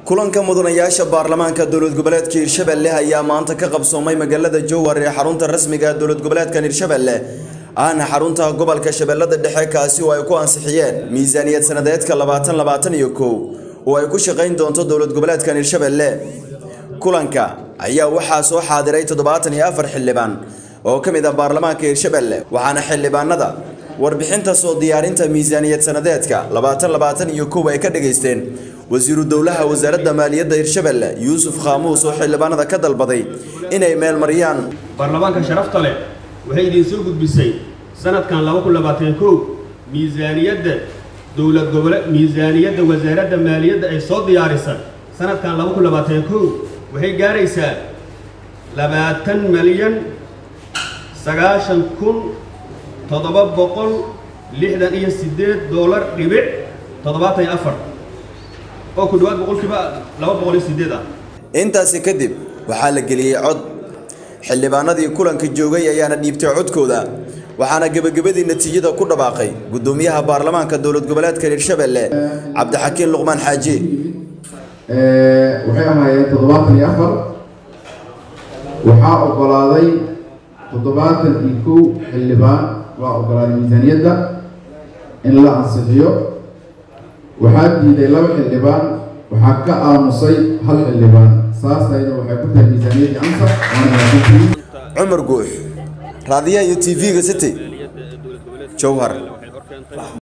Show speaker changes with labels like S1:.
S1: kulanka mudanayaasha baarlamaanka dowlad goboleedka hirshabelle ayaa maanta ka qabsoomay magaalada jowhar ee xarunta rasmiga ee dowlad goboleedkan hirshabelle ahna xarunta gobolka shabeellada dhexe kaasi oo ay ku ansixiyeen miisaaniyad sanadeedka labaatan labaatan iyo kow oo ay ku shaqayn doonto dowlad goboleedkan hirshabelle kulanka ayaa waxaa soo xaadiray toddobaatan iyo afar xildhibaan oo ka mid ah baarlamaanka hirshabelle waxaana xildhibaanada warbixinta soo diyaarinta miisaaniyad sanadeedka labaatan labaatan iyo kow ay ka dhageysteen wasiiru dowlaha wasaaradda maaliyadda hirshabelle yuusuf khaamuus oo xildhibaanada ka dalbaday inay meel mariyaan
S2: baarlamaanka sharafta leh waxay idiin soo gudbisay sanadkan laba kun labaatan kow miisaaniyadda dowlad gobole miisaaniyadda wasaaradda maaliyadda ay soo diyaarisa sanadkan laba kun labaatan kow waxay gaaraysaa labaatan milyan sagaashan kun toddoba boqol lixdan iyo siddeed doolar dhibic toddobaatan iyo afar oo ku dhawaad boqolkiiba laba boqol iyo siddeed ah
S1: intaasi kadib waxaa la geliyey cod xildhibaanadii kulanka joogay ayaana dhiibtay codkooda waxaana gebagabadii natiijada ku dhawaaqay guddoomiyaha baarlamaanka dowlad goboleedka hirshabelle cabdixakiin luqmaan xaaji
S3: waxay ahaayeen toddobaatan iyo afar waxaa ogolaaday toddobaatan iyo kow xildhibaan waa ogolaaday miisaaniyadda in la ansixiyo waxaa diiday laba xildhibaan waxaa ka aamusay hal xildhibaan saasayna waxay ku tahay miisaaniyaddii ansax
S1: cumar guux raadiyaha iyo tv-ga city jowhar